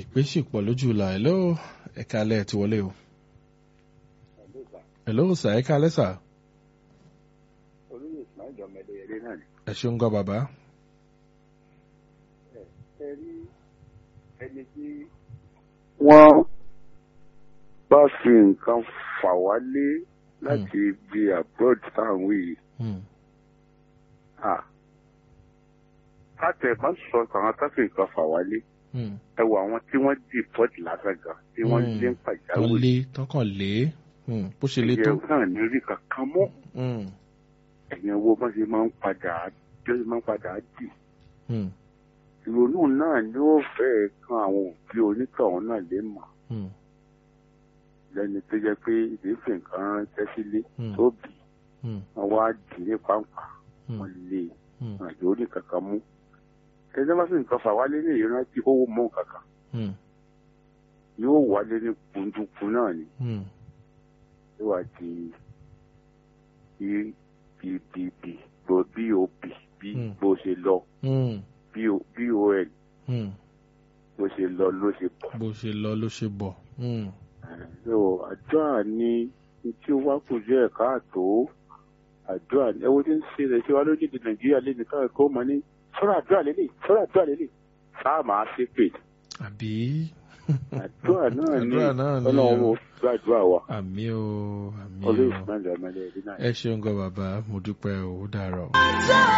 ìpè sì pọ̀ lójú ìlà hello ẹ̀ka alẹ́ ti wọlé o. hello sà ẹ̀ka alẹ́ sà. olóyè ismail ọmọdé eré náà ni. ẹ ṣeun gan bàbá. ẹ rí ẹni tí wọ́n bá fi nǹkan fà wálé láti ibi abroad táwọn yìí. Hmm. Ah. káàtẹ̀ má sọ àwọn tó fi nǹkan fà wálé Hmm. ẹ wo àwọn tí wọ́n deport lásán gan tí wọ́n Hmm. lé ń tán pàjáwìrì. lé tán kàn lé Hmm. bó ṣe lé tó. ìyẹn náà ní rí kankan mọ́ Hmm. ẹ̀yìn owó bá ṣe máa ń padà jẹ́ máa ń padà dì. Hmm. ìrònú náà ni ó fẹ́ẹ̀ kan àwọn òbí onítọ̀hún náà lè mọ̀ Hmm. lẹ́ni tó jẹ́ pé ìdífẹ̀ nǹkan ránṣẹ́ sílé Hmm. tó bì Hmm. wọ́n wá dì ní pàǹpà Hmm. wọ́n lé Hmm. àjò orí kankan mú. ẹni bá fi nǹkan fà wálé ní ìrántí owó mọ́ kankan Hmm. yóò wálé ní kundukun náà ni Hmm. yóò wá di bbb bó bob bí Hmm. bó ṣe lọ Hmm. bol Hmm. bó ṣe lọ ló ṣe bọ̀. bó ṣe lọ ló ṣe bọ̀. Hmm. so àdúrà ni ní tí ó wá kù díẹ̀ káàtó àdúrà ni ẹwọ́n tí ń ṣe rẹ̀ ṣe wá lórílẹ̀‐èdè nàìjíríà lé nìkan ẹ̀kọ́ mọ́ ní sọ́rọ̀ àdúrà lélẹ̀ sọ́rọ̀ àdúrà lélẹ̀ sáà máa ṣe pè àbí. àdúrà náà ni àdúrà náà ni ọlọ́run o. ó gbàdúrà wa àmì o àmì olóyè o fún ẹ̀jẹ̀ ọmọdé ẹ̀rí náà. ẹ ṣeun gan bàbá mo dúpẹ́ o ó dàárọ̀.